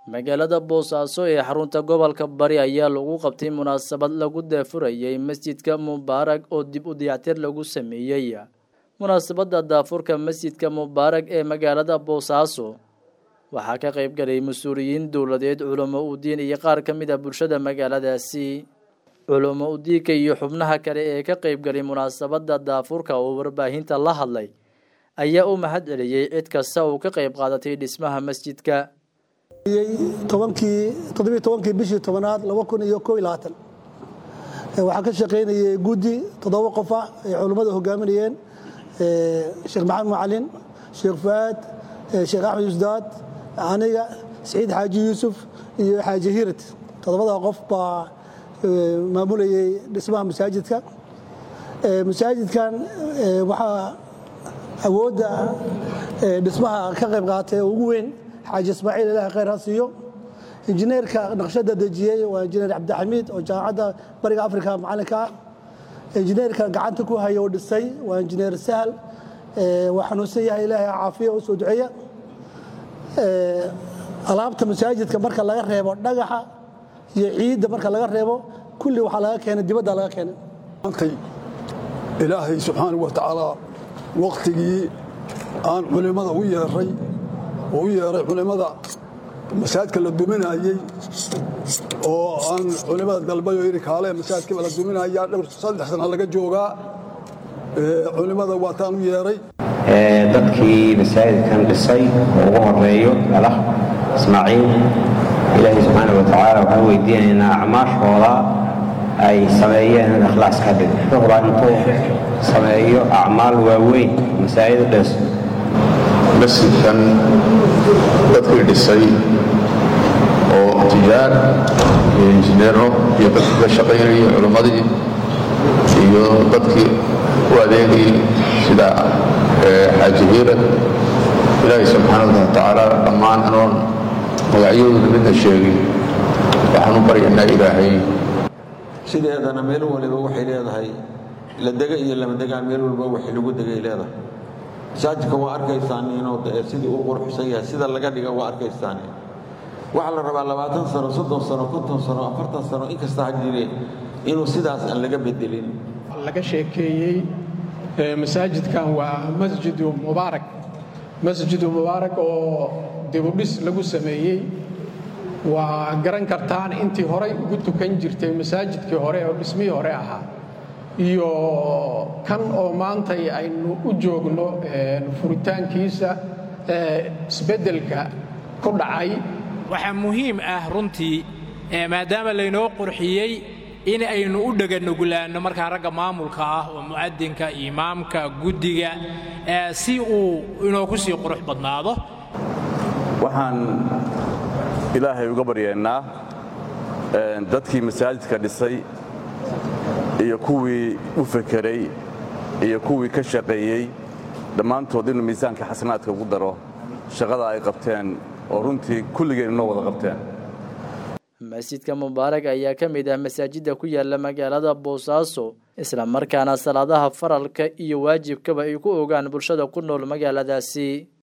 magaalada boosaaso ee xarunta gobolka bari ayaa lagu qabtay munaasabad lagu daafurayay masjidka mubaarag oo dib u dayactir lagu sameeyey munaasabadda daafurka masjidka mubaarag ee magaalada boosaaso waxaa ka qayb galay mas-uuliyiin dowladeed culamo udiin iyo qaar ka mid a bulshada magaaladaasi culamo udiinka iyo xubnaha kale ee ka qayb galay munaasabadda daafurka oo warbaahinta la hadlay ayaa u mahad celiyey cid kasta uu ka qayb qaadatay dhismaha masjidka tobankii toddobiyo tobankii bishii tobanaad laba kun iyo koob iyo labaatan waxaa ka shaqaynayay guddi toddoba qof ah ay culummada hogaaminayeen sheekh maxamed macalin sheekh fuaad sheekh axmed yusdaad aniga saciid xaaji yuusuf iyo xaaji hirat toddobada qof baa maamulayay dhismaha masaajidka masaajidkan waxaa awoodda dhismaha ka qayb qaatay ugu weyn xaaji ismaaciil ilaah khayr ha siiyo injineerka naqshadda dejiyey waa injineer cabdixamiid oo jaamacadda bariga afrika macalinka ah injineerka gacanta ku haya oo dhisay waa injineer sahal waa xanuunsan yahay ilaahay caafiya u soo duceeya alaabta masaajidka marka laga reebo dhagaxa iyo ciidda marka laga reebo kulli waxaa laga keenay dibadda laga keenay maantay ilaahay subxaanahu wa tacaala wakhtigii aan culimmada u yeeray oo u yeeray culimmada masaajidka la duminayey oo aan culimmada dalbay oo yidhi kaale masaajidkaba la duminayaa dhowr saddex sana laga joogaa culimmada waataan u yeeray dadkii masaajidkan dhisay oo ugu horeeyo alah ismaaciil ilaahay subxaana wa tacaala waxaan weydiinaynaa acmaashooda ay sameeyeen in ikhlaas ka dhig shuhra intuu sameeyo acmaal waaweyn masaajid dhes masjidkan dadkii dhisay oo tijaar iyo injineero iyo dadkii ka shaqaynayay culimmadii iyo dadkii u adeegayay sida xaaji hiirad ilaahay subxaana wa tacaala dhammaan anoon magacyadooda midna sheegin waxaan u baryaynaa ilaahay sideedana meel waliba waxay leedahay la dega iyo lama degaan meel walba waxay lagu degay leedahay masaajidka waa arkaysaan inuu sidii u qurxsan yahay sida laga dhiga waa arkaysaan waxaa la rabaa labaatan sano soddon sano konton sano afartan sano inkasta ha jire inuu sidaas aan laga bedelin laga sheekeeyey masaajidkan waa masjidu mubaarak masjidu mubaarak oo dibudhis lagu sameeyey waa garan kartaan intii horay ugu tukan jirtay masaajidkii hore oo dhismihii hore ahaa iyo kan oo maantay aynu u joogno furitaankiisa isbeddelka ku dhacay waxaa muhiim ah runtii maadaama laynoo qurxiyey in aynu u dheganugulaanno markaa ragga maamulka ah oo mu'adinka imaamka guddiga si uu inoogu sii qurux badnaado waxaan ilaahay uga baryaynaa dadkii masaajidka dhisay iyo kuwii u fekeray iyo kuwii ka shaqeeyey dhammaantood inuu miisaanka xasanaadka ugu daro shaqada ay qabteen oo runtii kulligeen inoo wada qabteen masjidka mubaarag ayaa ka mid ah masaajidda ku yaala magaalada boosaaso isla markaana salaadaha faralka iyo waajibkaba ay ku ogaan bulshada ku nool magaaladaasi